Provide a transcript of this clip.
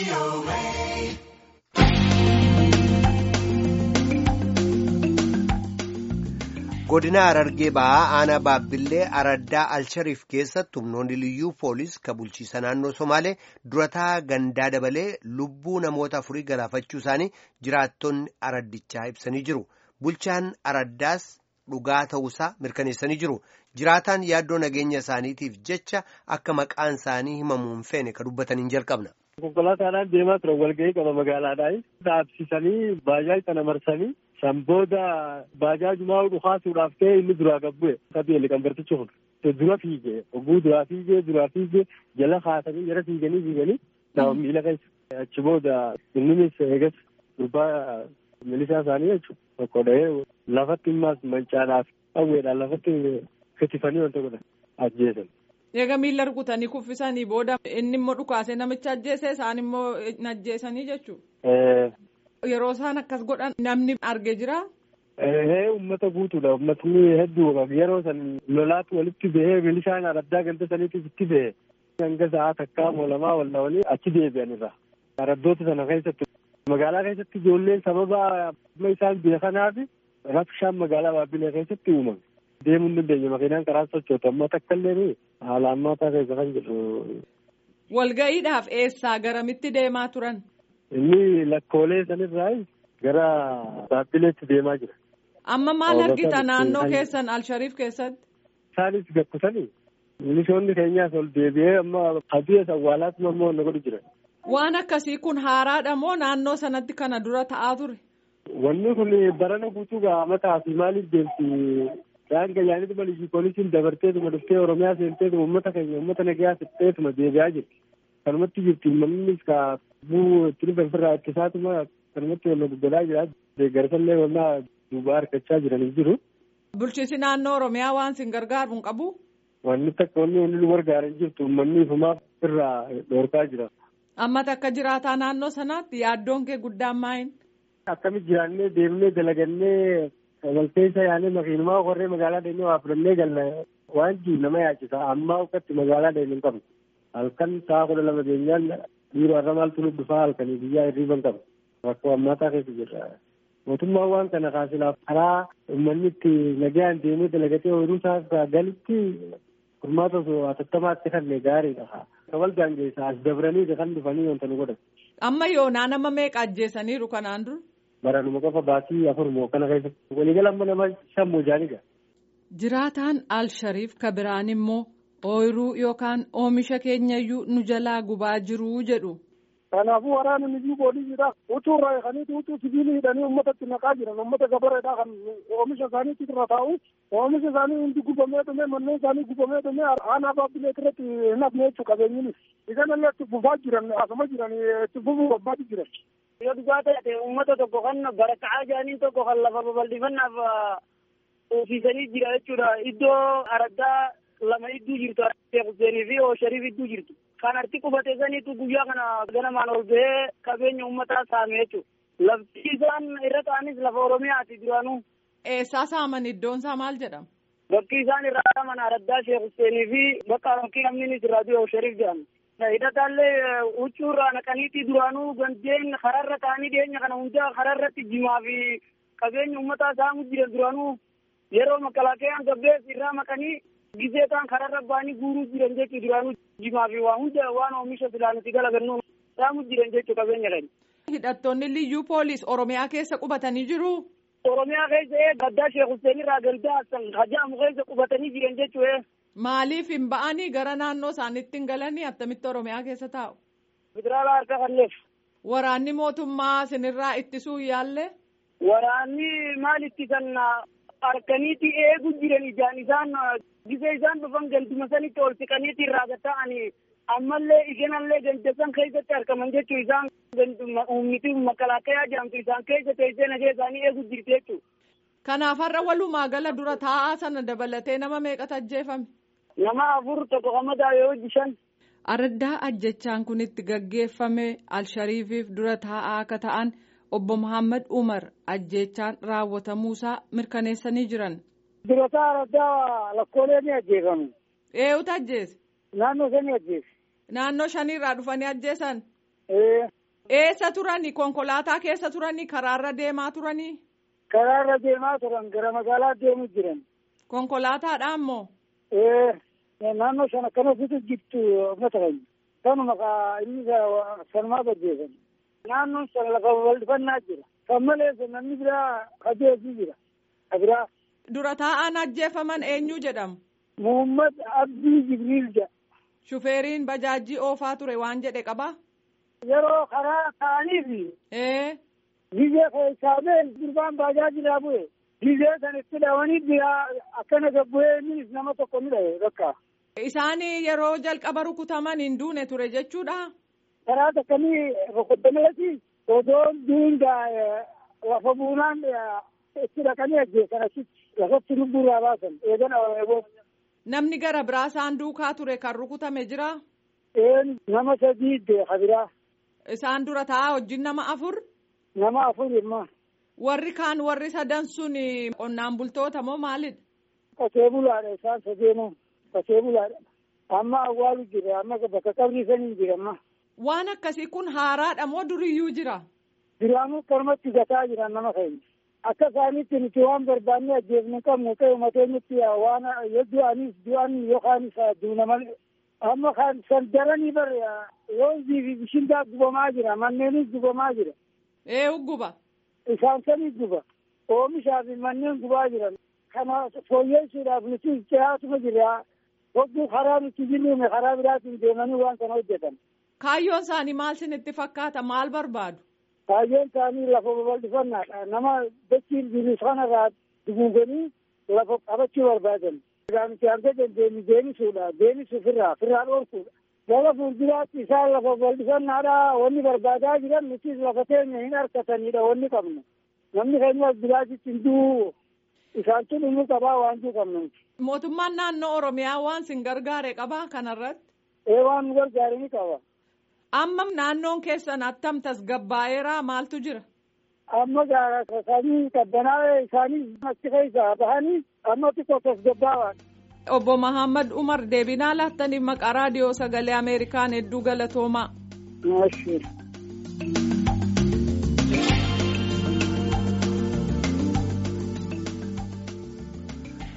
godina Harargee ba'aa aanaa baabbillee araddaa alshariif keessatti humnoonni liyyuu poolis ka bulchiisa naannoo somaalee durataa gandaa dabalee lubbuu namoota afurii galaafachuu isaanii jiraattonni araddichaa ibsanii jiru bulchaan araddaas dhugaa ta'uusaa mirkaneessanii jiru jiraataan yaaddoo nageenya isaaniitiif jecha akka maqaan isaanii himamuun feene ka dubbataniin jalqabna. konkolaataadhaan deemaa ture walgahii qaba magaalaadhaan dhaabsisanii baajaaj kana marsanii san booda baajaajumaa dhukaasuudhaaf ta'e inni duraa gabbu'e kabeeli kan bartichi kun dura fiige oguu duraa fiige duraa fiige jala kaasanii jala fiiganii fiiganii nama miila keessa achi booda inninis eegas gurbaa milishaa isaanii jechuudha tokko dhahee lafatti immaas mancaadhaaf hawweedhaan lafatti kitifanii wanta godhan ajjeesan. Eega miila rukutanii kuffisanii booda inni immoo dhukaasee namicha ajjeese isaan immoo ajjeesanii jechuudha. Yeroo isaan akkas godhan namni argee jira. Ee uummata guutuudha uummatni hedduu yeroo san lolaatu walitti bahee milishaan araddaa ganda saniitiif itti bahe hanga sa'aa takkaa moolamaa walla walii achi deebi'anirra. Araddoota sana keessatti magaalaa keessatti ijoolleen sababa isaan beekanaaf rabshaan magaalaa baabbilee keessatti uumame. deemuu hin dandeenye makiinaan karaa sochoota amma takka illee haala ammaataa keessa kan jiru. Walga'iidhaaf eessaa garamitti deemaa turan? Inni lakkoolee sanirraa gara baabbileetti deemaa jira. Amma maal argita naannoo keessan Alshariif keessatti? Isaanis gakkutanii milishoonni keenyaas ol deebi'ee amma hadiya awwaalaatti immoo na godhu jira. Waan akkasii kun haaraadha moo naannoo sanatti kana dura ta'aa ture? Wanni kun barana guutuu gaamataa fi maaliif deemti Daanga yaanitu balii poolisiin dabarteetuma dhuftee Oromiyaa seenteetuma uummata keenya uummata nagayaa fixxeetuma deebi'aa jirti. Kanumatti jirti uummannis ka buu ittiin balfirraa ittisaatuma kanumatti wal guddaa jira. Deeggarsallee wannaa duubaa harkachaa jiranii jiru. Bulchiinsi naannoo Oromiyaa waan sin gargaaru hin qabu? Wanni takka wanni wanni nu gargaaran jirtu uummanni ifumaaf irraa dhoorkaa jira. Amma takka jiraataa naannoo sanaatti yaaddoon kee guddaan maayin? Akkamitti jiraannee deemnee dalagannee walkeessa yaanee makiinumaa warree magaalaa deemnee waa fudhannee galla waan jiru nama yaachisa ammaa uffatti magaalaa deemee hin qabnu halkan sa'a kudha lama geenyaan dhiiroo har'a maaltu nu dhufaa halkanii biyyaa hirriiba hin qabnu rakkoo ammaataa keessa jirra. Mootummaan waan kana kaasilaaf karaa uummanni itti nagaan deemee dalagatee ooyiruu isaa galitti furmaata osoo atattamaatti kanne gaariidha. Kabal gaangeessa as dabranii kan dhufanii wanta nu godhan. Amma yoonaa nama meeqa ajjeesaniiru kanaan dura? Baranuma qofa baasii afur moo kana keessatti waliigala amma nama shan moo jaaniga. Jiraataan Al-Shariif Kabiraan immoo ooyiruu yookaan oomisha keenyayyuu nu jalaa gubaa jiruu jedhu. Kanaafuu waraana niyyuu poolisiidha. Utuu irraa eeganii utuu sibiilii hidhanii uummatatti naqaa jiran uummata gabareedhaa kan oomisha isaaniitti irra taa'u oomisha isaanii hundi gubamee dhume manneen isaanii gubamee dhume aanaa baabbilee irratti hin hafne jechuu qabeenyinis. Isanillee itti fufaa jiran asuma jiran itti fufuu barbaadu jiran. Yoo dhugaa ta'e uummata tokko kan baraka'aa jiraniin tokko kan lafa babal'ifannaaf uffisanii jira jechuudha. Iddoo araddaa lama idduu jirtu Sheekh Huseenii fi Shariif idduu jirtu. Kan arti qubate saniitu guyyaa kana ganamaan ol bahee qabeenya uummataa saame jechuudha. Lafti isaan irra ta'anis lafa Oromiyaati duraanuu. Eessaa saaman iddoon isaa maal jedhama? Bakki isaan irraa saaman araddaa Sheekh Huseenii fi bakka bakki namni raadiyoo Shariif jedhamu. hidhataallee huccuu irraa naqaniiti duraanuu gandeen kararra ta'anii dhiyeenya kana hundaa kararratti jimaa fi qabeenya uummataa saamu jiran duraanuu yeroo makalaakayaan gabbees irraa maqanii gisee ta'an kararra ba'anii guuruu jiran jechuu duraanuu jimaa fi waa hunda waan oomisha filaaniti galagannu saamu jiran jechuu qabeenya kan. Hidhattoonni liyyuu poolis Oromiyaa keessa qubatanii jiru. Oromiyaa keessa gaddaa Sheekh Hussein irraa galdaa hajaamu keessa qubatanii jiran jechuu Maaliif hin ba'anii gara naannoo isaaniitti hin galanii attamitti Oromiyaa keessa taa'u? Federaalaa harka kanneef. Waraanni mootummaa sinirraa ittisuu yaalle? Waraanni maal ittisan harkaniiti eegu jiran ijaan isaan gisee isaan dhufan ganduma sanitti ol siqaniiti irraa gata'anii ammallee iganallee gandasan keessatti argaman jechuu isaan ummiti makalaakayaa jedhamtu isaan keessa teessee nagee isaanii eegu jirti jechuudha. Kanaaf har'a walumaa gala dura taa'aa sana dabalatee nama meeqatu ajjeefame? Nama afur tokko qamadaa yoo shan. Araddaa ajjechaan kun itti gaggeeffame Alshariifiif dura taa'aa akka ta'an obbo Muhammad Umar ajjechaan raawwatamuusaa mirkaneessanii jiran. Durataa araddaa lakkoolee ni ajjeefamu. Eenyutu ajjeese? Naannoo sanii ajjeese. Naannoo shaniirraa dhufanii ajjeesan? Ee. Eessa turani? Konkolaataa keessa turani? Karaarra deemaa turani? Karaarra deemaa turan gara magaalaa deemu jiran. Konkolaataadhaan moo? Ee naannoo sana kana bitu jirtu uummata keenya. Kanuma kaa inni sanumaa gaggeessan. Naannoon sana lafa bal'ifannaa jira. Kan malees namni biraa kajeesii jira. Kabiraa. Dura taa'aan ajjeefaman eenyu jedhamu? Muhammad Abdii Jibriil jedha. Shufeeriin bajaajii oofaa ture waan jedhe qabaa? Yeroo karaa ta'aniif Ee. Gizee keessaa been gurbaan bajaajilaa bu'e. Gizee sanitti dhawanii biraa akkana gabbu'ee innis nama tokko ni dhahe bakka. Isaan yeroo jalqaba rukutaman hin duune ture jechuudha. Karaa takkamii rukuttameeti odoon duungaa lafa buunaan itti dhaqanii ajjeesan achitti lafatti lubbuurraa baasan eegan awwaaboo. Namni gara biraa isaan duukaa ture kan rukutame jira. Een nama sadii beeka biraa. Isaan dura taa'aa wajjin nama afur. Nama afur immoo. Warri kaan warri sadan sun qonnaan bultoota moo maalidha? Qotee bulaadha isaan sadeenuu qotee bulaadha. Amma awwaalu jira amma bakka qabrii sanii jira amma. Waan akkasii kun haaraadha moo duriyyuu jira? Duraanuu karmatti gataa jiran nama keenya. Akka isaaniitti nuti waan barbaanne ajjeefne qabnu ta'e uummateenyatti waan yoo du'anis du'an yookaanis duuna malee. Amma kan san daranii bar roozii fi bishindaa gubamaa jira manneenis gubamaa jira. Ee guba. Isaan sanii guba. Oomishaa fi manneen gubaa jiran. Kana fooyyessuudhaaf nuti dhiyaatuma jira. Hogguu karaa nuti jirruume karaa biraatiin deemanii waan kana hojjetan. Kaayyoon isaanii maal sinitti fakkaata maal barbaadu? Kaayyoon isaanii lafa babal'ifannaadha. Nama dachiin jiru sanarraa duguuganii lafa qabachuu barbaadan. Nuti hanga dandeenyu deemisuudha. Deemisuuf irraa firraa dhoorkuudha. Gara fuulduraatti isaan lafa babal'ifannaadha. Wanni barbaadaa jiran nuti lafa teenya hin harkatanidha wanni qabnu. Namni keenya biraatitti hin du'u. Isaan tun immoo qabaa waan jiru qabnu. Mootummaan naannoo Oromiyaa waan sin gargaare qabaa kanarratti? Ee waan nu gargaare ni qaba. Amma naannoon keessan attam tasgabbaa'eeraa maaltu jira? Amma gaara isaanii qabbanaa'ee isaanii achi keessaa bahanii amma xiqqoo tasgabbaa'aadha. Obbo Mahammad Umar deebinaa laattaniif maqaa raadiyoo sagalee Ameerikaan hedduu galatoomaa. Maashii.